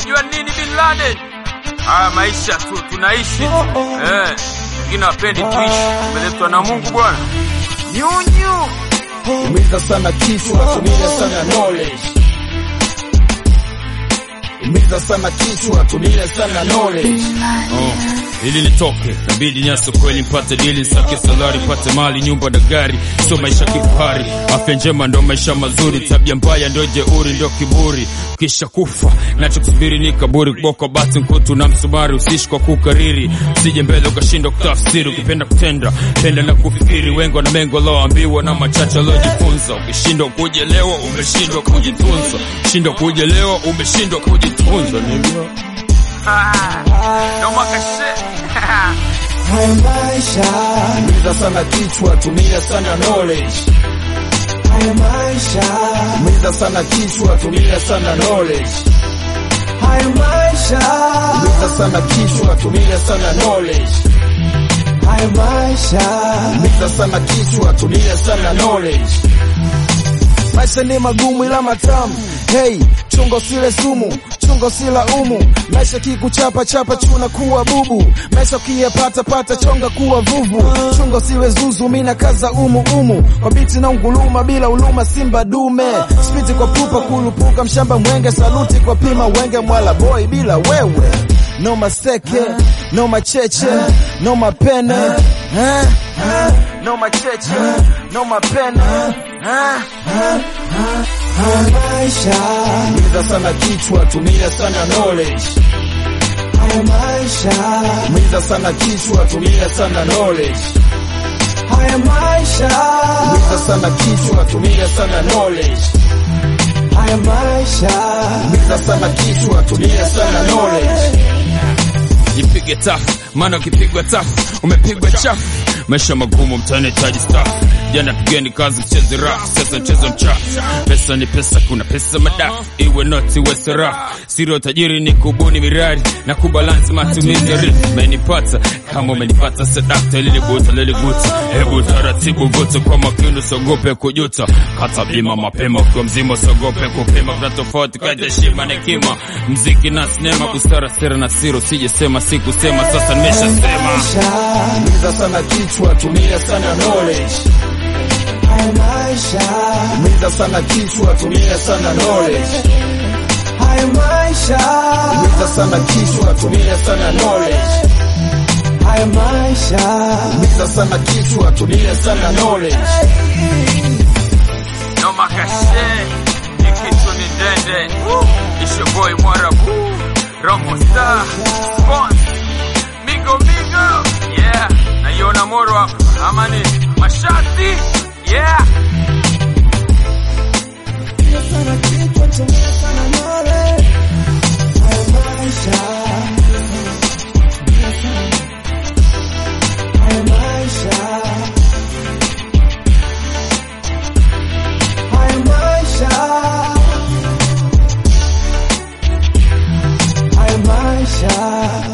unajua nini bin Laden? Haya maisha tu tunaishi tu. Eh, wengine wapendi tuishi, tumeletwa na Mungu bwana. Nyunyu Umiza sana kichwa, tumia sana knowledge. Umiza sana kichwa, tumia sana knowledge. Oh, ili nitoke nabidi nyaso kweli mpate dili sake salari pate mali nyumba na gari sio maisha kifahari afya njema ndo maisha mazuri tabia mbaya ndio jeuri ndio kiburi kisha kufa nachokusubiri ni kaburi kuboko bati mkutu na msumari usiishi kwa kukariri usije mbele ukashindwa kutafsiri ukipenda kutenda penda na kufikiri wengi wana mengo loambiwa na machache waliojifunza ukishindwa kujelewa umeshindwa kujitunza shindwa kujelewa umeshindwa kujitunza nigga. no makashe. Haya maisha, Umiza sana kichwa, tumia sana knowledge. haya maisha, Umiza sana kichwa, tumia sana knowledge. haya maisha, Umiza sana kichwa, tumia sana knowledge. haya maisha. Umiza sana kichwa, tumia sana knowledge. Maisha ni magumu ila matamu. Hey, chunga usile sumu, chunga usila umu. Maisha kikuchapa chapa chuna kuwa bubu. Maisha ukiyapata pata chonga kuwa vuvu. Chunga usiwe zuzu, mina kaza umu umu. Kwa biti na unguluma bila uluma simba dume. Spiti kwa pupa kulupuka mshamba mwenge saluti kwa pima wenge mwala boy bila wewe. No maseke, no macheche, no mapene. Eh? Eh? No macheche, no mapene. Eh? maisha, Umiza sana kichwa, tumia sana knowledge. haya maisha, Umiza sana kichwa, tumia sana knowledge. haya maisha, Umiza sana kichwa, tumia sana knowledge. haya maisha, Umiza sana kichwa, tumia sana knowledge. jipige tafu maana ukipigwa tafu umepigwa chafu maisha magumu mtanahitaji staff jana pigeni kazi mcheze rafu sasa mchezo mchafu pesa ni pesa kuna pesa madafu iwe noti iwe sarafu siri ya utajiri ni kubuni mirari na kubalansi matumizi ya rifu umenipata kama umenipata sadakta liliguta liliguta hebu taratibu vuta kwa makini usiogope kujuta kata bima mapema ukiwa mzima usiogope kupima kuna tofauti kati ya heshima na hekima mziki na sinema busara sera na siri usijesema sikusema sasa nimeshasema Umiza sana kichwa, tumia sana knowledge. haya maisha, Umiza sana kichwa, tumia sana knowledge. haya maisha, Umiza sana kichwa, tumia sana knowledge. haya maisha, Umiza sana kichwa, tumia sana knowledge. No makashe. Ni kitu ni dende. It's your boy Mwarabu. Romo Star. Spons. Migo Migo. Yeah. Naiona moro hapa. Ama ni mashati. Yeah. sana kichwa, tumia sana knowledge. haya maisha, haya maisha, haya maisha, haya maisha.